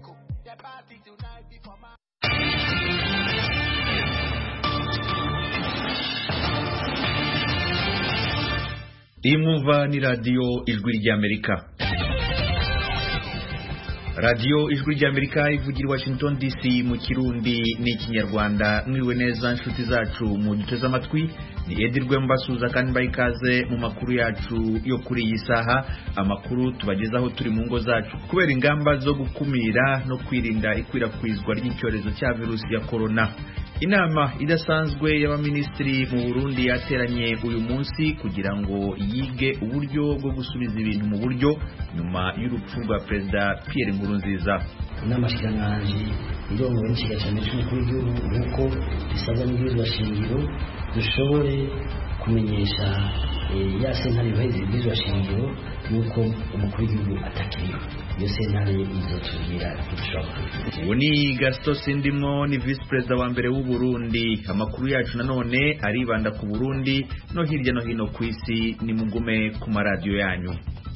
echo. The party tonight before my iyi mwumva ni radiyo ijwi ry'amerika radiyo ijwi ry'amerika ivugira i washington dc mu kirundi n'ikinyarwanda mwiriwe neza inshuti zacu mu duteze amatwi ni edirwe mbasuza kandi mbaha ikaze mu makuru yacu yo kuri iyi saha amakuru tubagezaho turi mu ngo zacu kubera ingamba zo gukumira no kwirinda ikwirakwizwa ry'icyorezo cya virusi ya korona inama idasanzwe y'abaminisitiri mu burundi yateranye uyu munsi kugira ngo yige uburyo bwo gusubiza ibintu mu buryo nyuma y'urupfu rwa perezida pierre nkurunziza inama shikiranganji irongowe n'ikiga cyane cy'umukuru w'igihugu nk'uko bisabwa n'ibwirizwa shingiro dushobore kumenyesha eh, ya sentare yubahiriza ibwirizwa shingiro y'uko umukuru w'igihugu atakiriho iyo sentare izotubwira ntidushoboka ubu ni gasito sindimwo ni visi perezida wa mbere w'u Burundi amakuru yacu nanone aribanda ku burundi no hirya no hino ku isi nimugume ku maradiyo yanyu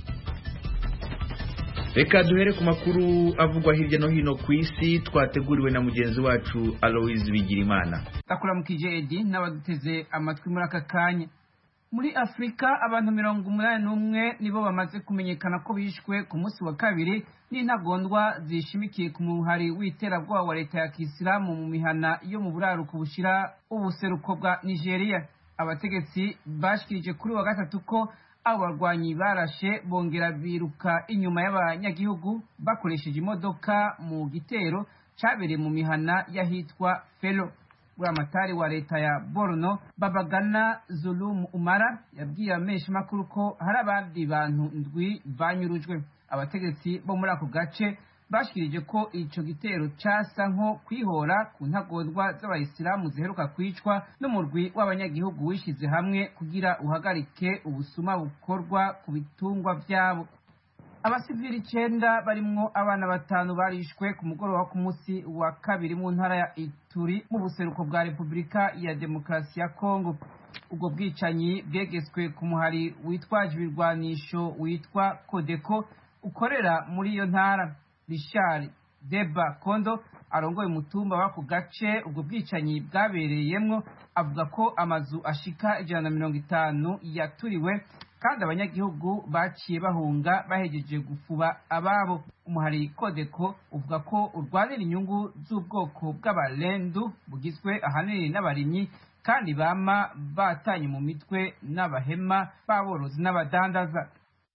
reka duhere ku makuru avugwa hirya no hino ku isi twateguriwe na mugenzi wacu aloise bigirimana ndakuramukije edi n'abaduteze amatwi muri aka kanya muri afurika abantu mirongo umunani n'umwe nibo bamaze kumenyekana ko bishwe ku munsi wa kabiri n'intagondwa zishimikiye ku muhari w'iterabwoba wa leta ya kisilamu mu mihana yo mu buraruko bushira ubuseruko bwa nigeria abategetsi bashikirije kuri wa gatatu ko abo barwanyi barashe bongera biruka inyuma y'abanyagihugu bakoresheje imodoka mu gitero cabereye mu mihana y'ahitwa felo buramatari wa leta ya borno babagana zulum umara yabwiye amesha makuru ko hari abandi bantu ndwi banyurujwe abategetsi bo muri ako gace bashikirije ko ico gitero casa nko kwihora ku ntagondwa z'abayisilamu ziheruka kwicwa n'umurwi w'abanyagihugu wishize hamwe kugira uhagarike ubusuma bukorwa ku bitungwa vyabo abasivili icenda barimwo abana batanu barishwe ku mugoroba wo ku munsi wa kabiri mu ntara ya ituri mu buseruko bwa repubulika ya demokarasi ya kongo ubwo bwicanyi bwegetswe ku muhari witwaje ibirwanisho witwa kodeko ukorera muri iyo ntara richard deba kondo arongoye umutumba w'ako gace ubwo bwicanyi bwabereyemwo avuga ko amazu ashika ijana na mirongo itanu yaturiwe kandi abanyagihugu baciye bahunga bahejeje gufuba ababo umuhari kodeko uvuga ko urwanira inyungu z'ubwoko bw'abarendu bugizwe ahanini n'abarimyi kandi bama batanye mu mitwe n'abahema b'aborozi n'abadandaza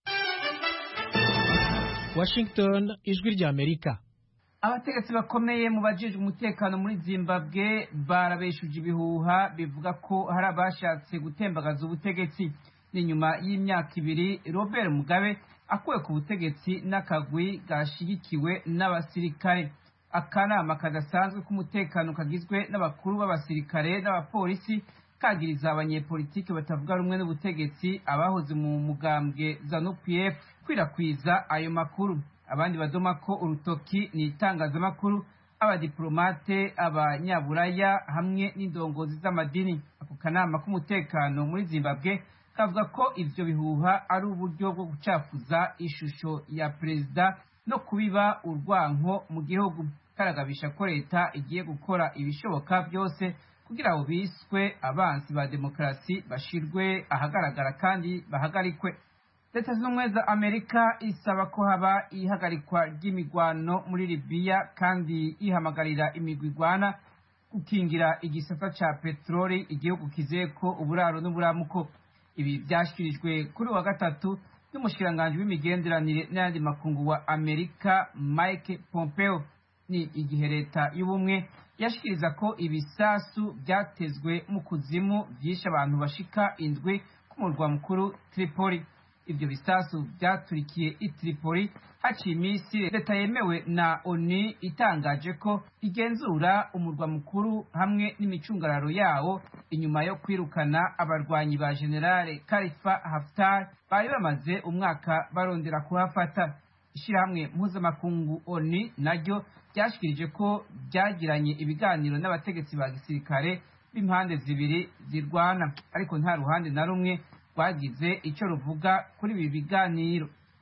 Washington ijwi ry'Amerika abategetsi bakomeye mu bajejwe umutekano muri zimbabwe barabeshuje ibihuha bivuga ko hari abashatse gutembagaza ubutegetsi ni nyuma y'imyaka ibiri robert mugabe akuwe ku butegetsi n'akagwi gashigikiwe n'abasirikare akanama kadasanzwe k'umutekano kagizwe n'abakuru b'abasirikare n'abapolisi kagiriza abanyepolitiki batavuga rumwe n'ubutegetsi abahoze mu mugambwe zanu pf kwirakwiza ayo makuru abandi badoma ko urutoki ni itangazamakuru abadiplomate abanyaburaya hamwe n'indongozi z'amadini ako kanama k'umutekano muri zimbabwe kavuga ko ivyo bihuha ari uburyo bwo gucafuza ishusho ya perezida no kubiba urwanko mu gihugu karagabisha ko leta igiye gukora ibishoboka byose kugira abo biswe abansi ba demokarasi bashirwe ahagaragara kandi bahagarikwe leta zunze ubumwe za amerika isaba ko haba ihagarikwa ry'imigwano muri libiya kandi ihamagarira imigwi igwana gukingira igisata ca peteroli igihugu kizeko uburaro n'uburamuko ibi byashyikirijwe kuri wa gatatu n'umushikiranganji w'imigenderanire n'ayandi makungu wa amerika mike pompeo ni igihe leta y'ubumwe yashikiriza ko ibisasu byatezwe mu kuzimu vyishe abantu bashika indwi ku murwa mukuru tripoli ivyo bisasu vyaturikiye i tripoli haciye iminsi leta yemewe na oni itangaje ko igenzura umurwa mukuru hamwe n'imicungararo yawo inyuma yo kwirukana abarwanyi ba generale kalifa haftar bari bamaze umwaka barondera kuhafata ishirahamwe mpuzamakungu oni naryo ryashikirije ko byagiranye ibiganiro n'abategetsi ba gisirikare b'impande zibiri zirwana ariko nta ruhande na rumwe rwagize icyo ruvuga kuri ibi biganiro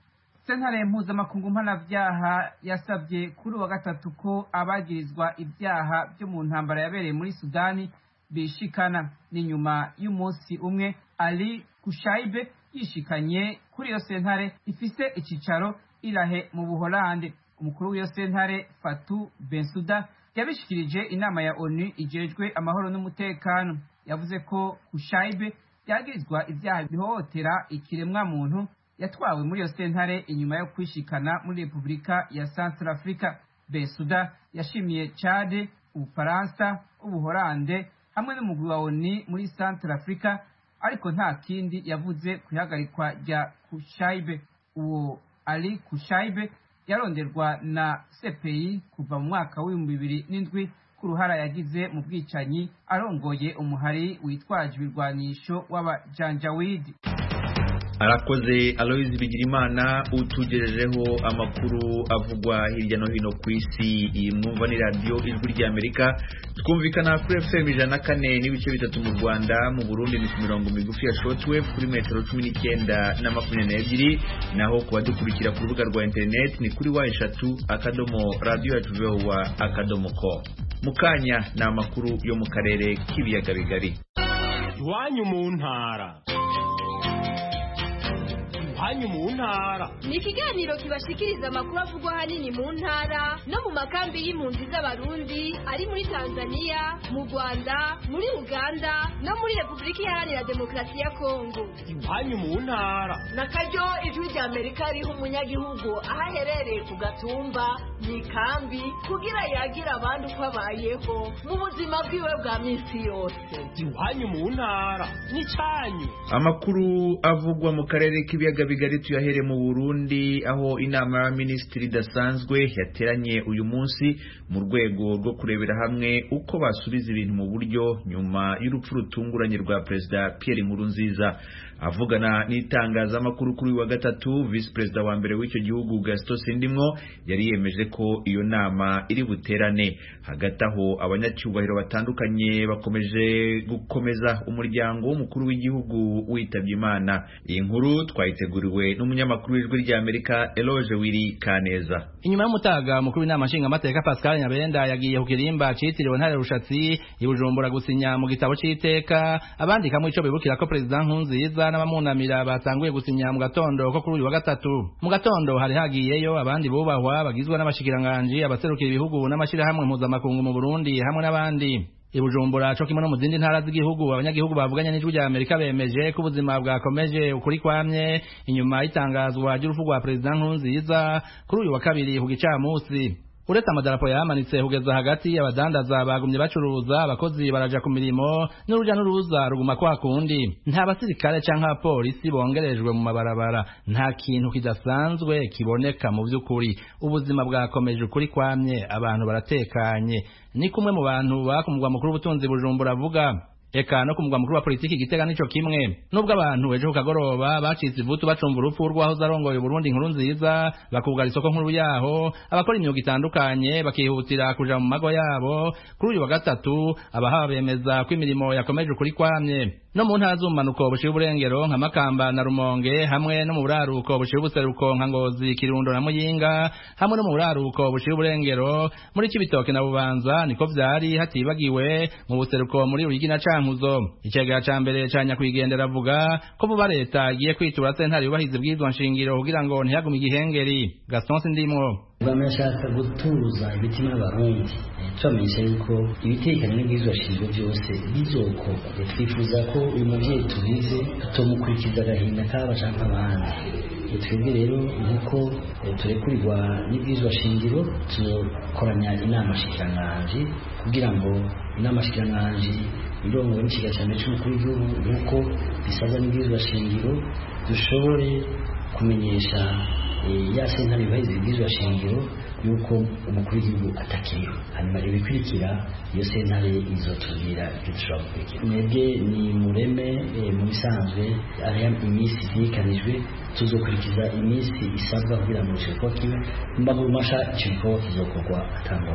sentare mpuzamakungu mpanavyaha yasabye kuri uwa gatatu ko abagirizwa ibyaha byo mu ntambara yabereye muri sudani bishikana ni nyuma y'umunsi umwe ali kushaibe yishikanye kuri iyo sentare ifise icicaro irahe mu buholande umukuru w'iyo sentare fatu bensuda yabishikirije inama ya onu ijejwe amahoro n'umutekano yavuze ko kushaibe yagirizwa ibyaha bihohotera ikiremwa muntu yatwawe muri iyo sentare inyuma yo kwishikana muri repubulika ya central africa bensuda yashimiye cade ubufaransa ubuholande hamwe n'umugwi wa oni muri central africa ariko nta kindi yavuze ku ihagarikwa rya kushaibe uwo ali kushaibe yaronderwa na cpi kuva mu mwaka w'ibihumbi bibiri n'indwi ku ruhara yagize mu bwicanyi arongoye umuhari witwaje ibirwanisho w'abajanjawidi arakoze aloyizi bigirimana utugejejeho amakuru avugwa hirya no hino ku isi iyi mwumva ni radiyo ijwi ry'amerika twumvikana kuri fm ijana na kane n'ibice bitatu mu rwanda mu burundi ni ku mirongo migufi ya shortwave kuri metero cumi n'icyenda na makumyabiri n'ebyiri naho ku badukurikira ku rubuga rwa interineti ni kuri wa eshatu akadomo radiyo yacu vowa akadomo ko mu kanya ni amakuru yo mu karere k'ibiyaga bigari iwanyu mu ntara iwanyu mu ntara ni ikiganiro kibashikiriza amakuru avugwa ahanini mu ntara no mu makambi y'impunzi z'abarundi ari muri tanzania mu rwanda muri uganda no muri repubulika iharanira demokarasi ya kongo iwanyu mu ntara na karyo ijwi rya amerika riha umunyagihugu aho aherereye ku gatumba mu ikambi kugira yagire abandi uko abayeho mu buzima bwiwe bwa minsi yose iwanyu mu ntara n'icyanyu amakuru avugwa mu karere k'ibiyaga bigari tuyahere mu burundi aho inama y'abaminisitiri idasanzwe yateranye uyu munsi mu rwego rwo kurebera hamwe uko basubiza ibintu mu buryo nyuma y'urupfu rutunguranye rwa perezida pierre nkurunziza avugana n'itangazamakuru kuri uyu wa gatatu visi perezida wa mbere w'icyo gihugu gaston sindimwo yari yemeje ko iyo nama iri buterane hagati aho abanyacyubahiro batandukanye bakomeje gukomeza umuryango w'umukuru w'igihugu witabye imana iyi nkuru twayiteguriwe n'umunyamakuru w'ijwi ry'amerika eloge wiri kaneza inyuma y'umutaga umukuru w'inama nshingamateka pascal nyabenda yagiye ku kirimba citiriwe ntare rushatsi i bujumbura gusinya mu gitabo c'iteka abandikamo ico bibukira ko perezida nkunziza n'abamunamira batanguye gusinya mu gatondo ko kuri uyu wa gatatu mu gatondo hari hagiyeyo abandi bubahwa bagizwe n'abashikiranganji abaserukira ibihugu n'amashirahamwe mpuzamakungu mu burundi hamwe n'abandi i bujumbura co kimwe no mu zindi ntara z'igihugu abanyagihugu bavuganye n'ijwi rya amerika bemeje ko ubuzima bwakomeje ukuri kwamye inyuma y'itangazwa ry'urupfu rwa perezida nkurunziza kuri uyu wa kabiri ku gicamusi uretse amadarapo yamanitse kugeza hagati abadandaza bagumye bacuruza abakozi baraja ku mirimo n'uruja n'uruza ruguma kwa kundi nta basirikare canke abapolisi bongerejwe mu mabarabara nta kintu kidasanzwe kiboneka mu vy'ukuri ubuzima bwakomeje ukuri kwamye abantu baratekanye ni kumwe mu bantu bakumugwa mukuru w'ubutunzi bujumbura avuga eka no ku mugwa mukuru wa politiki igitega nico kimwe nubwo abantu ejo ku kagoroba bacitse ivutu bacumva urupfu rw'ahoze arongoye uburundi inkuru nziza bakugara isoko nkuru yaho abakora imyuga itandukanye bakihutira kuja mu mago yabo kuri uyu wa gatatu abahaba bemeza ko imirimo yakomeje ukuri kwamye no mu ntara z'ubumanuko bushira uburengero nka makamba na rumonge hamwe no mu buraruko bushira ubuseruko nka ngozi kirundo na muyinga hamwe no mu buraruko bushira uburengero muri kibitoke na bubanza niko vyari hatibagiwe mu buseruko muri ruyigi na cankuzo icegera ca mbere ca nyakwigendera avuga ko vuba leta igiye kwitura sentare yubahiza ibwirizwa nshingiro kugira ngo ntihagume igihengeri gaston sindimwo bamashaka gutuza imitima y'abarundi tubamenyesha yuko ibitekanye n'ibwirizwa shingiro byose bizokorwa twifuza ko uyu muvyeyi tubize tutomukurikiza agahinda k'aba canke abandi twebwe rero nk'uko turekurirwa n'ibwirizwa shingiro tuzokoranya inama shikiranganji kugira ngo inama shikiranganji irongowe n'ikiga cyane cy'umukuru w'igihugu nk'uko bisabwa n'ibwirizwa shingiro dushobore kumenyesha ya sentare yubahiriza ibwirizwa shingiro yuko umukuru w'igihugu atakiriho hanyuma ibikurikira iyo sentare izotubwira ibyo dushobora gukurikira mwebwe ni mureme mu bisanzwe ariya iminsi itegekanijwe tuzokurikiza iminsi isabwa kugira ngo icyo gikorwa kibe mu maguru masha icyo gikorwa kizokorwa atangorane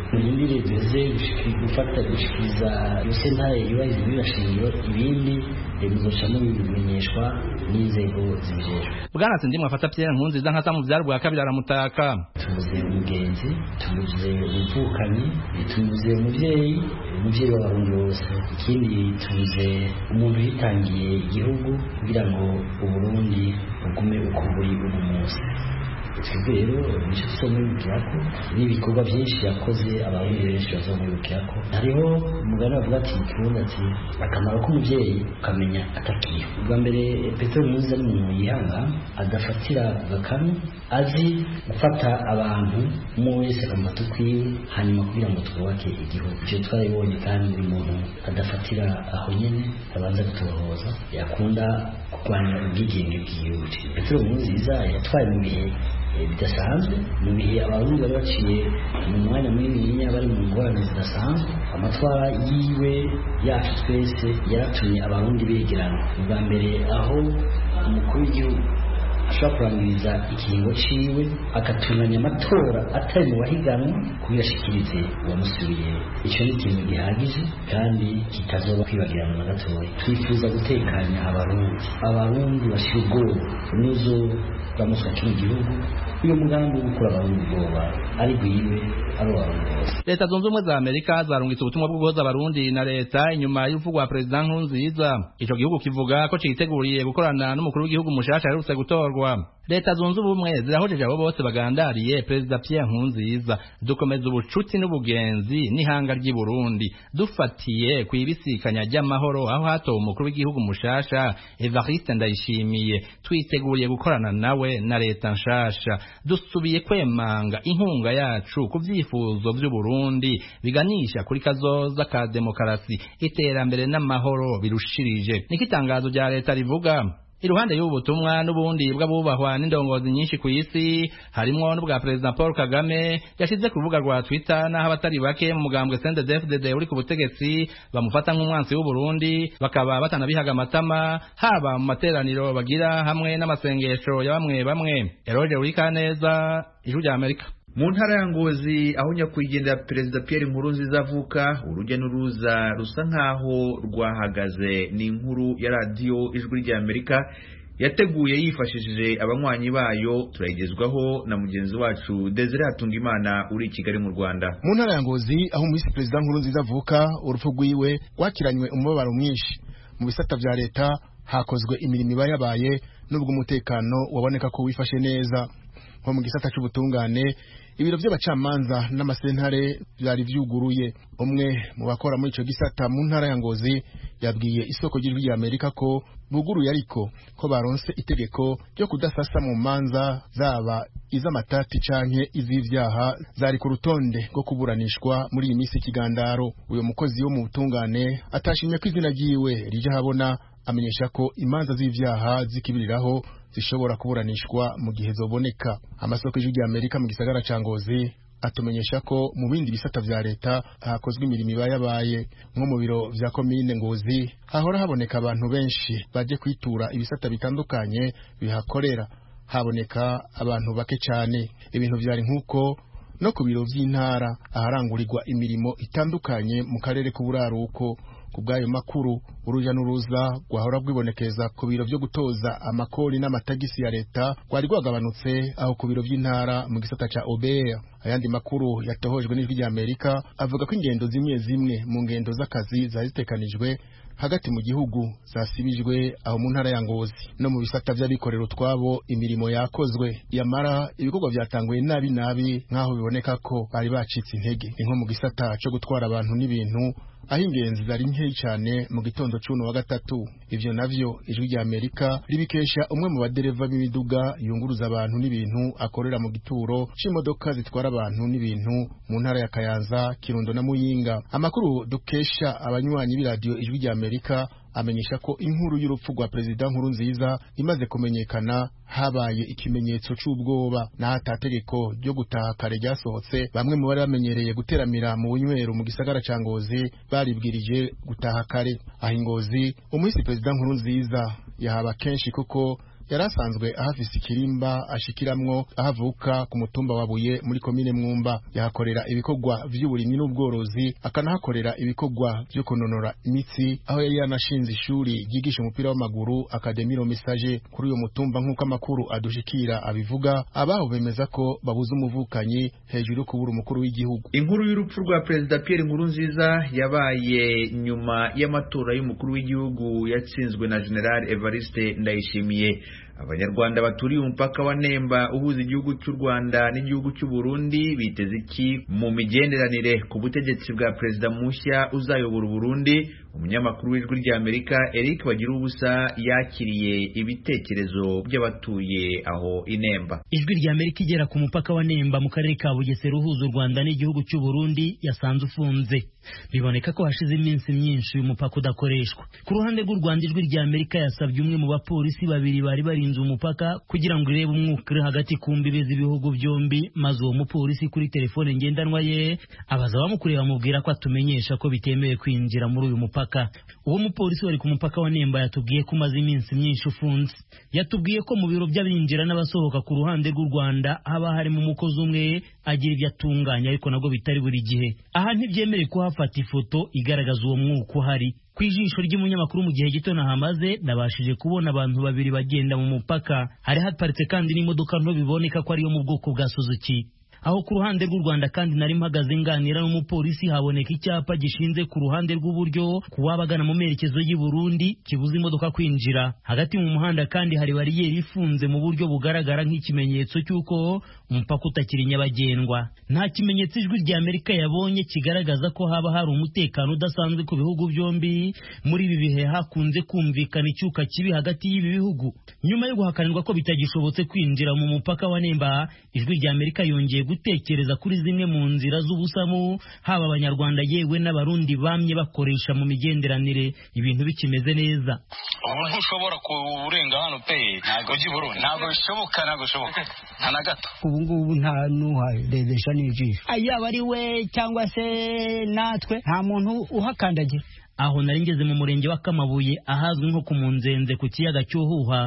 murindire duze gufata gushikiriza iyo sentare yubahiriza ibirashingiro ibindi muzoca mubimenyeshwa n'inzego zibijejwe bwana sindimwe afata Pierre Nkurunziza nka samu vyari bwa kabiri aramutaka tuvuze umugenzi tuvuze umuvukanyi tuvuze umuvyeyi umuvyeyi w'abarundi bose ikindi tuvuze umuntu yitangiye igihugu kugira ngo uburundi bugume uko buri uno munsi twebwe rero nicyo tuzomwibukira ko n'ibikorwa byinshi yakoze abarundi benshi bazomwibukira ko hariho umugani bavuga ati kibundi ati akamaro k'umubyeyi ukamenya atakiriho ubwa mbere petero nkurunziza ni umuntu yihanga adafatira gakanu azi gufata abantu umwe wese akamufata ukwiwe hanyuma kugira ngo twubake igihugu icyo twarabibonye kandi buri muntu adafatira aho nyine abanza gutohoza yakunda kurwanya ubwigenge bw'igihugu petero nkurunziza yatwaye mu bihe bidasanzwe mu bihe abarundi bari baciye mu mwanya munini bari mu ngorane zidasanzwe amatwara yiwe yacu twese yaratumye abarundi begerana ubwa mbere aho umukuru w'igihugu ashobora kurangiriza ikiringo ciwe agatunganya amatora atari mu bahiganwa kugira ashikirize uwamusubiye icyo ni ikintu gihagije kandi kitazoba kwibagirana na gatoya twifuza gutekanya abarundi abarundi bashira ubwoba n'uzo bamuswa kino gihugu uyu mugambi wo gukura abarundi ubwoba ari bwiwe ari uwarundi bose leta zunze ubumwe za amerika zarungitse ubutumwa bwo guhoza abarundi na leta inyuma y'urupfu rwa perezida nkurunziza ico gihugu kivuga ko citeguriye gukorana n'umukuru w'igihugu mushasha aherutse gutorwa leta zunze ubumwe zirahojeje abo bose bagandariye perezida Pierre Nkurunziza dukomeza ubucuti n'ubugenzi n'ihanga ry'i Burundi dufatiye ku ibisikanya ry'amahoro aho hatowe umukuru w'igihugu mushasha Evariste Ndayishimiye twiteguriye gukorana nawe na leta nshasha dusubiye kwemanga inkunga yacu ku vyifuzo vy'u Burundi biganisha kuri kazoza ka demokarasi iterambere n'amahoro birushirije niko itangazo rya leta rivuga iruhande y'ubu butumwa n'ubundi bw'abubahwa n'indongozi nyinshi ku isi harimwo n'ubwa perezida paul kagame yashize ku rubuga rwa twitter n'aho abatari bake mu mugambwe sendedefdd uri ku butegetsi bamufata nk'umwansi w'uburundi bakaba batanabihaga amatama haba mu materaniro bagira hamwe n'amasengesho ya bamwe bamwe eroge urikaneza ijwi rya amerika mu ntara ya ngozi aho nyakwigendera perezida Pierre Nkurunziza avuka urujya n'uruza rusa nk'aho rwahagaze ni inkuru ya radiyo ijwi rya amerika yateguye yifashishije abanywanyi bayo turayigezwaho na mugenzi wacu Desire Hatungimana uri i Kigali mu Rwanda mu ntara ya ngozi aho umuyisi perezida Nkurunziza avuka urupfu rwiwe rwakiranywe umubabaro mwinshi mu bisata vya leta hakozwe imirimo iba yabaye n'ubwo umutekano waboneka ko wifashe neza nko mu gisata c'ubutungane ibiro by'abacamanza n'amasentare byari vyuguruye umwe mu bakora muri ico gisata mu ntara ya Ngozi yabwiye isoko ry'ijwi rya Amerika ko buguruye ariko ko baronse itegeko ryo kudasasa mu manza zaba iz'amatati canke iz'ivyaha zari ku rutonde rwo kuburanishwa muri iyi minsi ikigandaro uyo mukozi wo mu butungane atashimye ko izina ryiwe rije habona amenyesha ko imanza z'ivyaha zikibiriraho zishobora kuburanishwa mu gihe zoboneka amasoko y'ijwi rya Amerika mu gisagara ca Ngozi atumenyesha ko mu bindi bisata vya leta hakozwe imirimo iba yabaye nko mu biro vya komine Ngozi hahora haboneka abantu benshi baje kwitura ibisata bitandukanye bihakorera haboneka abantu bake cyane ibintu vyari nk'uko no ku biro vy'intara aharangurirwa imirimo itandukanye mu karere k'uburaruko ku bw'ayo makuru uruja n'uruza rwahora rwibonekeza ku biro vyo gutoza amakori n'amatagisi ya leta rwari rwagabanutse aho ku biro vy'intara mu gisata ca OBR ayandi makuru yatohojwe n'ijwi rya Amerika avuga ko ingendo zimwe zimwe mu ngendo z'akazi zari zitekanijwe hagati mu gihugu zasibijwe aho mu ntara ya Ngozi no mu bisata vy'abikorera utwabo imirimo yakozwe yamara ibikorwa vyatanguye nabi nabi nk'aho biboneka ko bari bacitse intege ni nko mu gisata co gutwara abantu n'ibintu aho ingenzi zari nkeyi cyane mu gitondo c'uno wa gatatu ivyo navyo ijwi rya Amerika ribikesha umwe mu badereva b'imiduga yunguruza abantu n'ibintu akorera mu gituro c'imodoka zitwara abantu n'ibintu mu ntara ya Kayanza Kirundo na Muyinga amakuru dukesha abanywanyi b'iradiyo ijwi rya Amerika amenyesha ko inkuru y'urupfu rwa perezida nkuru nziza imaze kumenyekana habaye ikimenyetso c'ubwoba naho atategeko ryo gutaha kare ryasohotse bamwe mu bari bamenyereye guteramira mu bunywero mu gisagara ca Ngozi baribwirije gutaha kare aho Ngozi umuhisi perezida nkuru nziza yahaba kenshi kuko yari asanzwe ahafise ikirimba ashikiramwo ahavuka ku mutumba wa Buye muri komine Mwumba yahakorera ibikorwa vy'uburimyi n'ubworozi akanahakorera ibikorwa vyo kunonora imitsi aho yari yanashinze ishuri ryigisha umupira w'amaguru Academie Message kuri uyo mutumba nk'uko amakuru adushikira abivuga abaho bemeza ko babuze umuvukanyi hejuru yo kubura umukuru w'igihugu inkuru y'urupfu rwa perezida Pierre Nkurunziza yabaye nyuma y'amatora y'umukuru w'igihugu yatsinzwe na General Evariste Ndayishimiye abanyarwanda baturiye umupaka wa Nemba uhuza igihugu cy'u Rwanda n'igihugu cy'u Burundi biteze iki mu migenderanire ku butegetsi bwa perezida mushya uzayobora Burundi umunyamakuru w'ijwi rya Amerika Eric Bagirubusa yakiriye ibitekerezo by'abatuye aho inemba ijwi rya Amerika igera ku mupaka wa Nemba mu karere ka Bugesera uhuza u Rwanda n'igihugu cy'u Burundi yasanze ufunze biboneka ko hashize iminsi myinshi uyu mupaka udakoreshwa ku ruhande rw'u Rwanda ijwi rya Amerika yasabye umwe mu bapolisi babiri bari barinze umupaka kugira ngo irebe umwuka uri hagati ku mbibe z'ibihugu byombi maze uwo mupolisi kuri telefone ngendanwa ye abaza abamukuriye bamubwira ko atumenyesha ko bitemewe kwinjira muri uyu mupaka uwo mupolisi wari ku mupaka wa Nemba yatubwiye ko umaze iminsi myinshi ufunze yatubwiye ko mu biro by'abinjira n'abasohoka ku ruhande rw'u Rwanda haba harimo umukozi umwe agira ibyo atunganya ariko nabwo bitari buri gihe aha ntibyemerewe kuhafata ifoto igaragaza uwo mwuka uhari ku ijisho ry'umunyamakuru mu gihe gito nahamaze nabashije kubona abantu babiri bagenda mu mupaka hari haparitse kandi n'imodoka nto biboneka ko ariyo mu bwoko bwa Suzuki aho ku ruhande rw'u Rwanda kandi nari mpagaze nganira n'umupolisi haboneka icyapa gishinze ku ruhande rw'uburyo ku wabagana mu merekezo y'i Burundi kibuza imodoka kwinjira hagati mu muhanda kandi hari bariyeri ifunze mu buryo bugaragara nk'ikimenyetso cy'uko umupaka utakiri nyabagendwa nta kimenyetso ijwi rya Amerika yabonye kigaragaza ko haba hari umutekano udasanzwe ku bihugu byombi muri ibi bihe hakunze kumvikana icyuka kibi hagati y'ibi bihugu nyuma yo guhakanirwa ko bitagishobotse kwinjira mu mupaka wa Nemba ijwi rya Amerika yongeye gutekereza kuri zimwe mu nzira z'ubusamu haba abanyarwanda yewe n'abarundi bamye bakoresha mu migenderanire ibintu bikimeze neza ubu ntushobora kurenga hano pe ntabwo ujya i Burundi ntabwo bishoboka ntabwo bishoboka nta na gato ubu ngubu nta n'uharebesha n'ijisho yaba ari we cyangwa se natwe nta muntu uhakandagira aho nari ngeze mu murenge wa Kamabuye ahazwi nko ku Munzenze ku kiyaga cy'Uhuha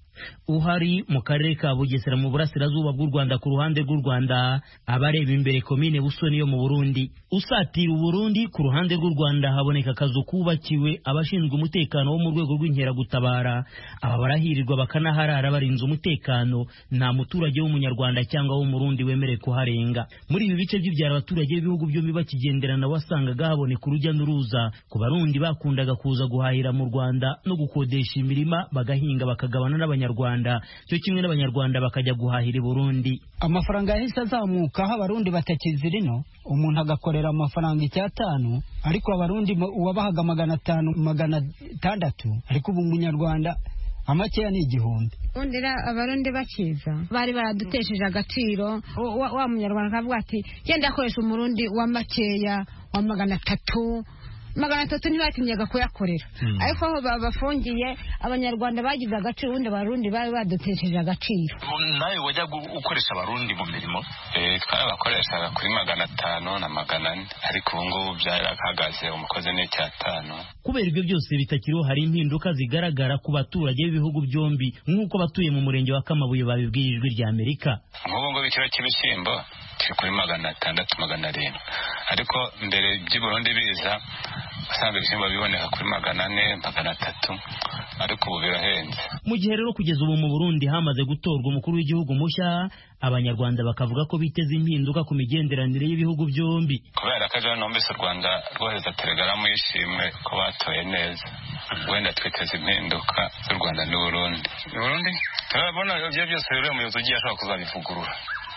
uhari mu karere ka Bugesera mu burasirazuba bw'u Rwanda ku ruhande rw'u Rwanda abareba imbere komine Busoni yo mu Burundi usatira u Burundi ku ruhande rw'u Rwanda haboneka akazu kubakiwe abashinzwe umutekano wo mu rwego rw'inkeragutabara aba barahirirwa bakanaharara barinze umutekano nta muturage w'umunyarwanda cyangwa w'umurundi wemerewe kuharenga muri ibi bice by'ibyaro abaturage b'ibihugu byombi bakigenderana wasangaga haboneka urujya n'uruza ku barundi bakundaga kuza guhahira mu Rwanda no gukodesha imirima bagahinga bakagabana n'abanyarwanda cyo kimwe n'abanyarwanda bakajya guhahira i Burundi amafaranga yahise azamuka aho abarundi batakizi rino umuntu agakorera amafaranga icyatanu ariko abarundi uwabahaga magana atanu magana atandatu ariko ubu umunyarwanda amakeya ni igihumbi ubundi abarundi bakiza bari baradutesheje agaciro wa munyarwanda akavuga ati genda akoresha umurundi wa makeya wa magana atatu magana atatu ntibatinyaga kuyakorera ariko aho babafungiye abanyarwanda bagize agaciro ubundi abarundi bari badutesheje agaciro nawe wajya gukoresha abarundi mu mirimo twarabakoreshaga kuri magana atanu na magana ane ariko ubu ngubu byarahagaze umukozi ni icyatanu kubera ibyo byose bitakiriho hari impinduka zigaragara ku baturage b'ibihugu byombi nk'uko abatuye mu murenge wa Kamabuye babibwiye ijwi rya Amerika nk'ubu ngubu ikiro cy'ibishyimbo kiri kuri magana atandatu magana arindwi ariko mbere by'i Burundi biza usanga ibishyimbo biboneka kuri magana ane magana atatu ariko ubu birahenze mu gihe rero kugeza ubu mu Burundi hamaze gutorwa umukuru w'igihugu mushya abanyarwanda bakavuga ko biteze impinduka ku migenderanire y'ibihugu byombi kubera ko ejo numvise u rwanda rwohereza telegaramu y'ishimwe ko batoye neza wenda twiteze impinduka z'u rwanda n'uburundi burundi turabona ibyo byose rero umuyobozi ugiye ashobora kuzabivugurura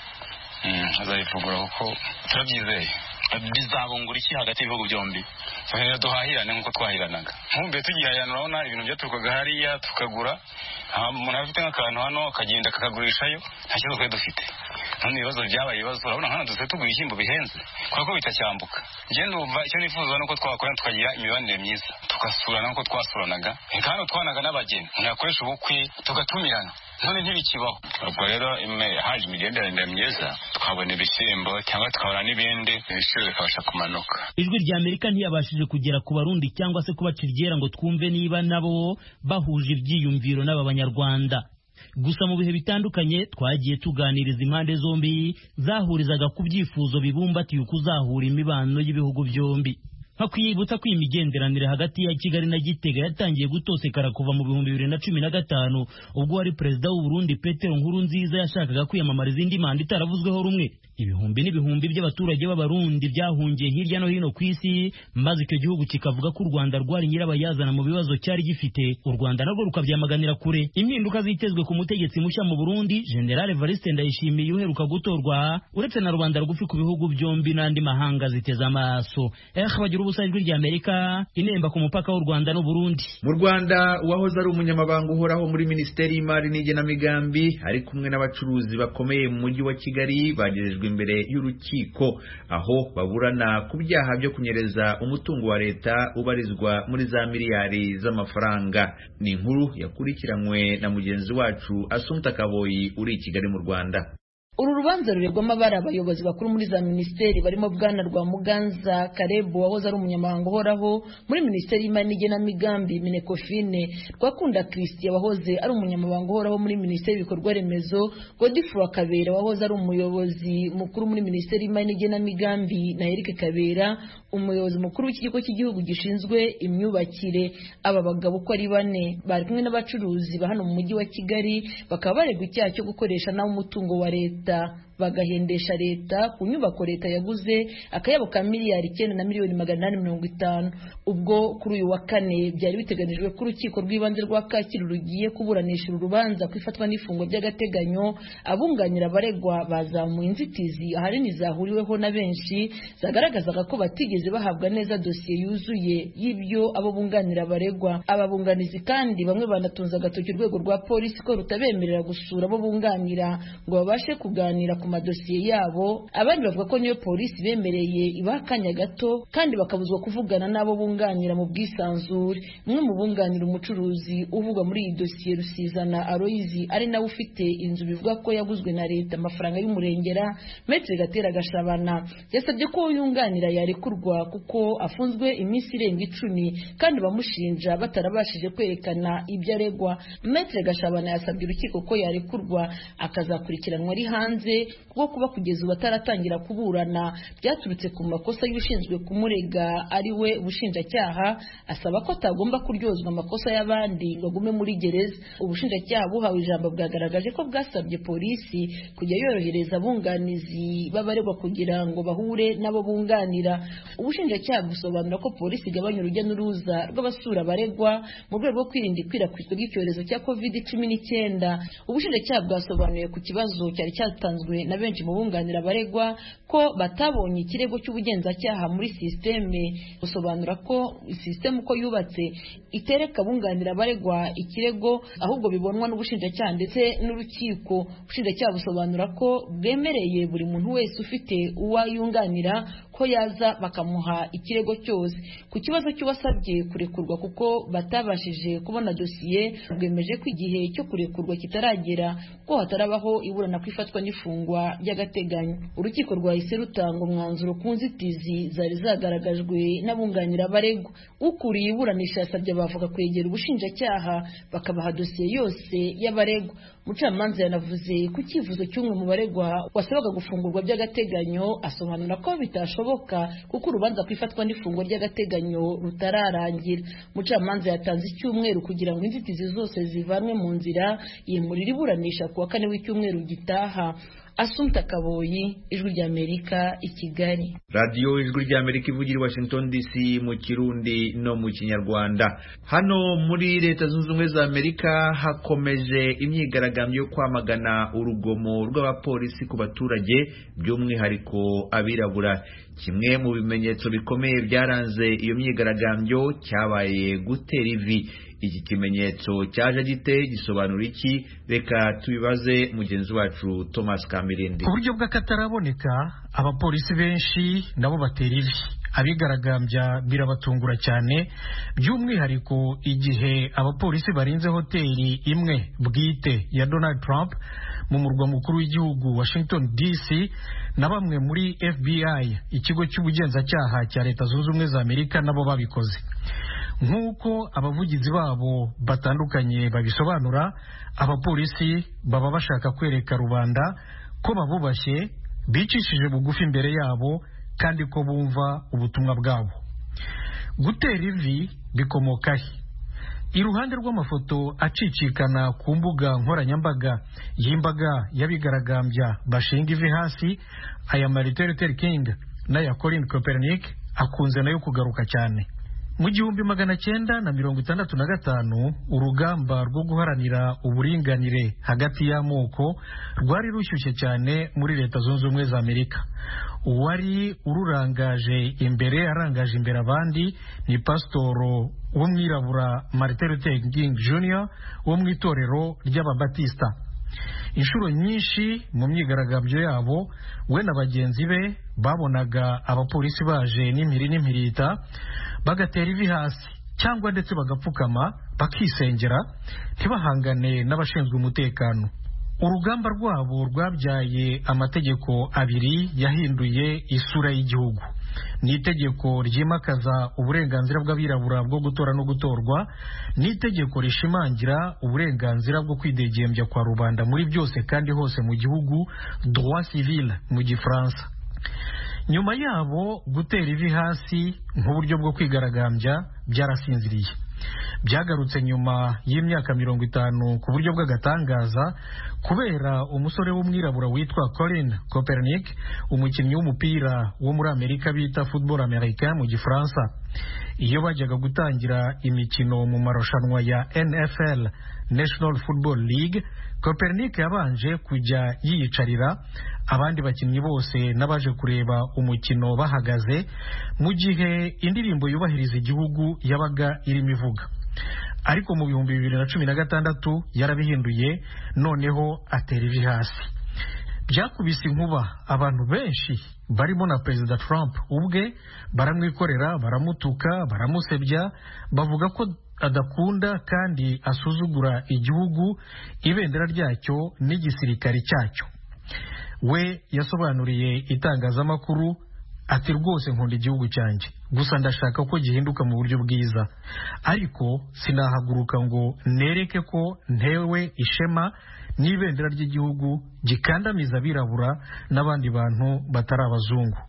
azabivugura kuko turabyizeye bizabungura iki hagati y'ibihugu byombi duhahirane nk'uko twahiranaga nk'ubu tugihahirana urabona ibintu byaturukaga hariya tukagura umuntu afite nk'akantu hano akagenda akakagurishayo nta kibazo twari dufite none ibibazo byabaye ibibazo urabona hano dusigaye tugura ibishyimbo bihenze kubera ko bitacyambuka njye numva icyo nifuza ni uko twakora tukagira imibanire myiza tugasurana nk'uko twasuranaga reka hano twanaga n'abageni umuntu yakoresha ubukwe tugatumirana none ntibikibaho ubwo rero haje imigenderanire myiza twabona ibishyimbo cyangwa tukabona n'ibindi ibiciro bikabasha kumanuka ijwi rya amerika ntiyabashije kugera ku barundi cyangwa se kubaca iryera ngo twumve niba nabo bahuje ibyiyumviro n'aba banyarwanda gusa mu bihe bitandukanye twagiye tuganiriza impande zombi zahurizaga ku byifuzo bibumbatiye ukuzahura imibano y'ibihugu byombi hakwibutsa ko iyi migenderanire hagati ya kigali na gitega yatangiye gutosekara kuva mu bihumbi bibiri na cumi na gatanu ubwo wari perezida w'u Burundi petero nkuru nziza yashakaga kwiyamamariza indi manda itaravuzweho rumwe ibihumbi n'ibihumbi by'abaturage b'abarundi byahungiye hirya no hino ku isi maze icyo gihugu kikavuga ko u rwanda rwari nyirabayazana mu bibazo cyari gifite u rwanda narwo rukabyamaganira kure impinduka zitezwe ku mutegetsi mushya mu burundi general evariste ndayishimiye uheruka gutorwa uretse na rubanda rugufi ku bihugu byombi n'andi mahanga ziteze amaso eh bagira ubusa ijwi rya amerika inemba ku mupaka w'u rwanda n'uburundi mu rwanda uwahoze ari umunyamabanga uhoraho muri minisiteri y'imari n'igenamigambi ari kumwe n'abacuruzi bakomeye mu mujyi wa kigali bagejejwe imbere y'urukiko aho baburana ku byaha byo kunyereza umutungo wa leta ubarizwa muri za miliyari z'amafaranga ni inkuru yakurikiranywe na mugenzi wacu asumta kaboyi uri i kigali mu rwanda uru rubanza ruregwamo abari abayobozi bakuru muri za minisiteri barimo bwana rwa muganza karebu wahoze ari umunyamabanga uhoraho muri minisiteri y'imari n'igenamigambi minekofine rwakunda christian wahoze ari umunyamabanga uhoraho muri minisiteri y'ibikorwa remezo godifro kabera wahoze ari umuyobozi mukuru muri minisiteri y'imari n'igenamigambi na eric kabera umuyobozi mukuru w'ikigo cy'igihugu gishinzwe imyubakire aba bagabo uko ari bane bari kumwe n'abacuruzi ba hano mu mujyi wa kigali bakaba baregwa icyaha cyo gukoresha nawe umutungo wa leta bagahendesha leta ku nyubako leta yaguze akayabo ka miliyari icyenda na miliyoni magana inani mirongo itanu ubwo kuri uyu wa kane byari biteganijwe ko urukiko rw'ibanze rwa kacyiru rugiye kuburanisha uru rubanza ku ifatwa n'ifungwa by'agateganyo abunganira abaregwa bazamuye inzitizi ahanini zahuriweho na benshi zagaragazaga ko batigeze bahabwa neza dosiye yuzuye y'ibyo abo bunganira abaregwa aba bunganizi kandi bamwe banatunze agatoki urwego rwa polisi ko rutabemerera gusura abo bunganira ngo babashe kuganira ku madosiye yabo abandi bavuga ko niyo polisi bemereye ibaha akanya gato kandi bakabuzwa kuvugana n'abo bunganira mu bwisanzure umwe mu bunganira umucuruzi uvugwa muri iyi dosiye rusizana aroyizi ari nawe ufite inzu bivuga ko yaguzwe na leta amafaranga y'umurengera metere gatera gashabana yasabye ko yunganira yarekurwa kuko afunzwe iminsi irenga icumi kandi bamushinja batarabashije kwerekana ibyo aregwa metere gashabana yasabye urukiko ko yarekurwa akazakurikiranwa ari hanze kuko kuba kugeza ubu ataratangira kuburana byaturutse ku makosa y'ushinzwe kumurega ari we ubushinjacyaha asaba ko atagomba kuryozwa amakosa y'abandi ngo agume muri gereza ubushinjacyaha buhawe ijambo bwagaragaje ko bwasabye polisi kujya yorohereza abunganizi b'abaregwa kugira ngo bahure n'abo bunganira ubushinjacyaha busobanura ko polisi igabanya urujya n'uruza rw'abasura abaregwa mu rwego rwo kwirinda ikwirakwizwa ry'icyorezo cya covid cumi n'icyenda ubushinjacyaha bwasobanuye ku kibazo cyari cyatanzwe na benshi mu bunganira abaregwa ko batabonye ikirego cy'ubugenzacyaha muri sisiteme busobanura ko sisiteme uko yubatse itereka abunganira abaregwa ikirego ahubwo bibonwa n'ubushinjacyaha ndetse n'urukiko ubushinjacyaha busobanura ko bwemereye buri muntu wese ufite uwo yunganira ko yaza bakamuha ikirego cyose ku kibazo cy'uwasabye kurekurwa kuko batabashije kubona dosiye bwemeje ko igihe cyo kurekurwa kitaragera ko hatarabaho iburana ku ifatwa n'ifungwa ry'agateganyo urukiko rwahise rutanga umwanzuro ku nzitizi zari zagaragajwe n'abunganira abaregwa ukuriye iburanisha yasabye abavoka kwegera ubushinjacyaha bakabaha dosiye yose y'abaregwa umucamanza yanavuze ku cyifuzo cy'umwe mu baregwa wasabaga gufungurwa by'agateganyo asobanura ko bitashoboka kuko urubanza ku ifatwa n'ifungwa ry'agateganyo rutararangira umucamanza yatanze icyumweru kugira ngo inzitizi zose zivanwe mu nzira yimurira iburanisha ku wa kane w'icyumweru gitaha asumta kaboyi ijwi ry'amerika i kigali radiyo ijwi ry'amerika ivugira i washington dc mu kirundi no mu kinyarwanda hano muri leta zunze ubumwe za amerika hakomeje imyigaragambyo yo kwamagana urugomo rw'abapolisi ku baturage by'umwihariko abirabura kimwe mu bimenyetso bikomeye byaranze iyo myigaragambyo cyabaye gutera ivi iki kimenyetso cyaje gite gisobanura iki reka tubibaze mugenzi wacu thomas kamirindi ku buryo bw'akataraboneka abapolisi benshi nabo batera ivi abigaragambya birabatungura cyane by'umwihariko igihe abapolisi barinze hoteli imwe bwite ya donald trump mu murwa mukuru w'igihugu washington dc na bamwe muri fbi ikigo cy'ubugenzacyaha cya leta zunze ubumwe za amerika nabo babikoze nk'uko abavugizi babo batandukanye babisobanura abapolisi baba bashaka kwereka rubanda ko babubashye bicishije bugufi imbere yabo kandi ko bumva ubutumwa bwabo gutera ivi bikomoka he iruhande rw'amafoto acicikana ku mbuga nkoranyambaga y'imbaga y'abigaragambya bashinga ivi hasi aya Martin Luther King n'aya Colin Kaepernick akunze nayo kugaruka cyane mu gihumbi magana cyenda na mirongo itandatu na gatanu urugamba rwo guharanira uburinganire hagati y'amoko rwari rushyushye cyane muri leta zunze ubumwe za amerika uwari ururangaje imbere arangaje imbere abandi ni pasitoro w'umwirabura martin luther king jr wo mu itorero ry'ababatista inshuro nyinshi mu myigaragambyo yabo we na bagenzi be babonaga abapolisi baje n'impiri n'impirita bagatera ivi hasi cyangwa ndetse bagapfukama bakisengera ntibahangane n'abashinzwe umutekano urugamba rwabo rwabyaye amategeko abiri yahinduye isura y'igihugu ni itegeko ryimakaza uburenganzira bw'abirabura bwo gutora no gutorwa ni itegeko rishimangira uburenganzira bwo kwidegembya kwa rubanda muri byose kandi hose mu gihugu droit civil mu gifaransa nyuma yabo gutera ivi hasi nk'uburyo bwo kwigaragambya byarasinziriye byagarutse nyuma y'imyaka mirongo itanu ku buryo bw'agatangaza kubera umusore w'umwirabura witwa Colin Kaepernick umukinnyi w'umupira wo muri Amerika bita football americain mu gifaransa iyo bajyaga gutangira imikino mu marushanwa ya NFL National Football League Kaepernick yabanje kujya yiyicarira abandi bakinnyi bose n'abaje kureba umukino bahagaze mu gihe indirimbo yubahiriza igihugu yabaga irimo ivuga ariko mu bihumbi bibiri na cumi na gatandatu yarabihinduye noneho atera ivi hasi byakubise inkuba abantu benshi barimo na perezida Trump ubwe baramwikorera baramutuka baramusebya bavuga ko adakunda kandi asuzugura igihugu ibendera ryacyo n'igisirikare cyacyo we yasobanuriye itangazamakuru ati rwose nkunda igihugu cyanjye gusa ndashaka ko gihinduka mu buryo bwiza ariko sinahaguruka ngo nereke ko ntewe ishema n'ibendera ry'igihugu gikandamiza abirabura n'abandi bantu batari abazungu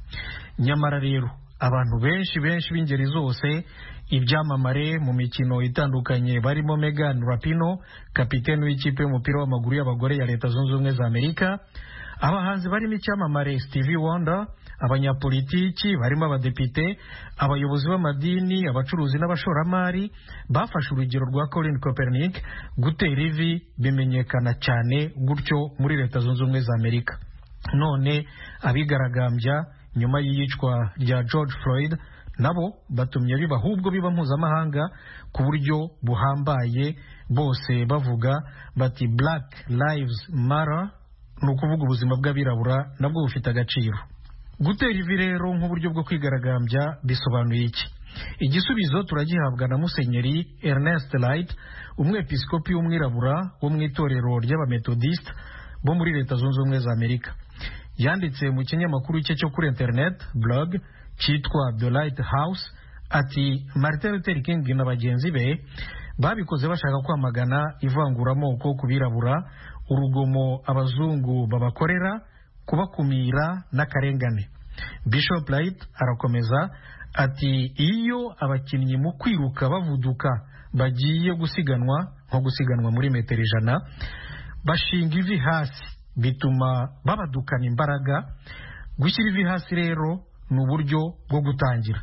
nyamara rero abantu benshi benshi b'ingeri zose ibyamamare mu mikino itandukanye barimo Megan Rapino kapiteni w'ikipe y'umupira w'amaguru y'abagore ya leta zunze ubumwe za amerika abahanzi barimo icyamamare Stevie Wonder abanyapolitiki barimo abadepite abayobozi b'amadini abacuruzi n'abashoramari bafashe urugero rwa Colin Kaepernick gutera ivi bimenyekana cyane gutyo muri leta zunze ubumwe za amerika none abigaragambya nyuma y'iyicwa rya George Floyd nabo batumye biba ahubwo biba mpuzamahanga ku buryo buhambaye bose bavuga bati Black Lives Matter ni ukuvuga ubuzima bw'abirabura nabwo bufite agaciro gutera ivi rero nk'uburyo bwo kwigaragambya bisobanuye iki igisubizo turagihabwa na musenyeri Ernest Light umwepiskopi w'umwirabura wo mu itorero ry'abametodiste bo muri leta zunze ubumwe za amerika yanditse mu kinyamakuru cye cyo kuri internet blog cyitwa The Light House ati Martin Luther King na bagenzi be babikoze bashaka kwamagana ivanguramoko ku birabura urugomo abazungu babakorera kubakumira n'akarengane Bishop Light arakomeza ati iyo abakinnyi mu kwiruka bavuduka bagiye gusiganwa nko gusiganwa muri metero ijana bashinga ivi hasi bituma babadukana imbaraga gushyira ivi hasi rero ni uburyo bwo gutangira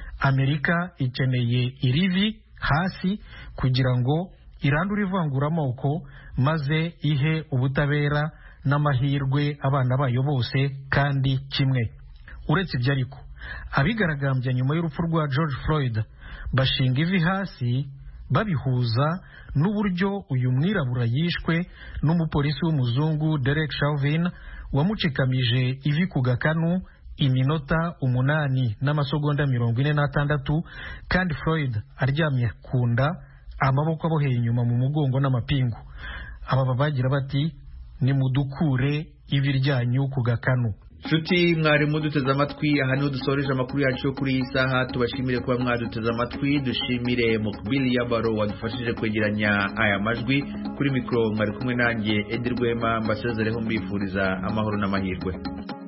amerika ikeneye irivi hasi kugira ngo irandure ivanguramoko maze ihe ubutabera n'amahirwe abana bayo bose kandi kimwe uretse ibyo ariko abigaragambya nyuma y'urupfu rwa george floyd bashinga ivi hasi babihuza n'uburyo uyu mwirabura yishwe n'umupolisi w'umuzungu Derek Chauvin wamucikamije ivi ku gakanu iminota umunani n'amasegonda mirongo ine n'atandatu kandi Floyd aryamye ku nda amaboko aboheye inyuma mu mugongo n'amapingu aba bagira bati nimudukure ivi ryanyu ku gakanu nshuti mwarimu duteze amatwi aha niho dusoreje amakuru yacu yo kuri iyi saha tubashimire kuba mwaduteze amatwi dushimire mukbili yabaro wadufashije kwegeranya aya majwi kuri mikoro mwari kumwe nanjye edi rwema mbasezereho mbifuriza amahoro n'amahirwe